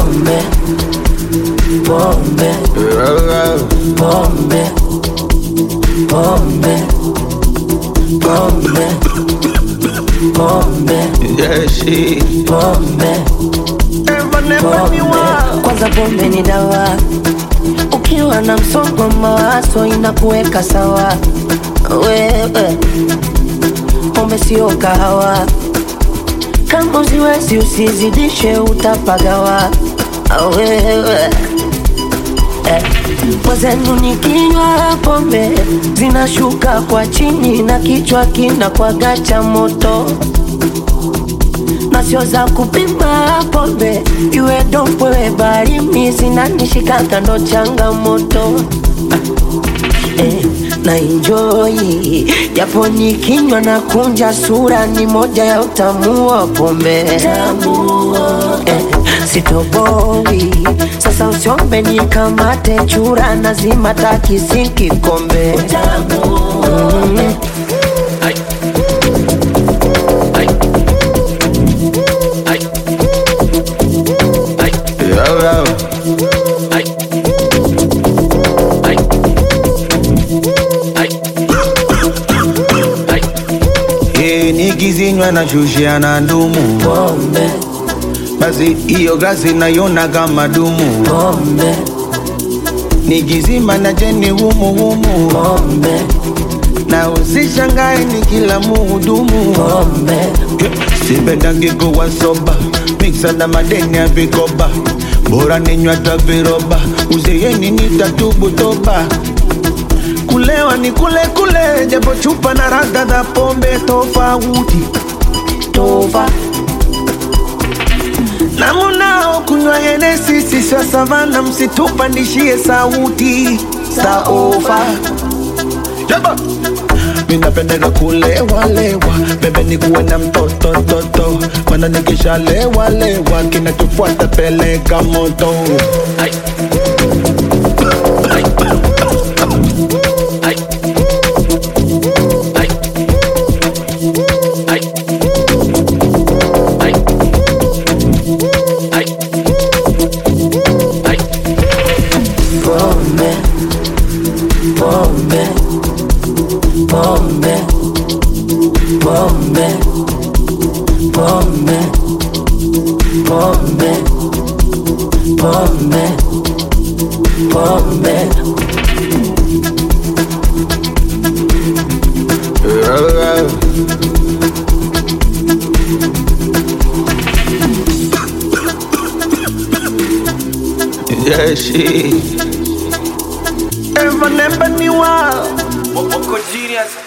pombe pombe pombe pombe pombe pombe Yeah, she. pombe Never, never pombe me want. kwanza pombe ni dawa ukiwa na msongo wa mawazo inakuweka sawa wewe pombe sio kahawa kama uziwezi usizidishe utapagawa wewe eh. Mwenzenu nikinywa pombe zinashuka kwa chini na kichwa kinakuwaga cha moto na sio za kupima pombe, iwe dompwe barimi zinanishika ndo changamoto eh, na enjoy japo nikinywa na kunja sura, ni moja ya utamu wa pombe eh, sitoboi sasa, usiombe nikamate chura, nazima takisi kikombe mm. Yo, yo. Eh, nikizinywa na shushia na ndumu pombe basi hiyo glasi naiona kama dumu pombe nikizima na jeni humu humu pombe na usishangae ni kila muhudumu pombe sipendangi kuwa soba miksa na madeni ya vikoba bora ninywa ta viroba uzeeni nitatubu toba kulewa ni kule kule japo chupa na radha za pombe tofauti tova na munao kunywa henesi siswa savana msitupandishie sauti saova Jaba. minapendeka kulewalewa bebe ni kuwe na mtoto toto mana nikishalewalewa kinachofuata peleka moto pombe pombe pombe pombe pombe pombe pombe pombe Yeah, she. Ever never knew how. Wako genius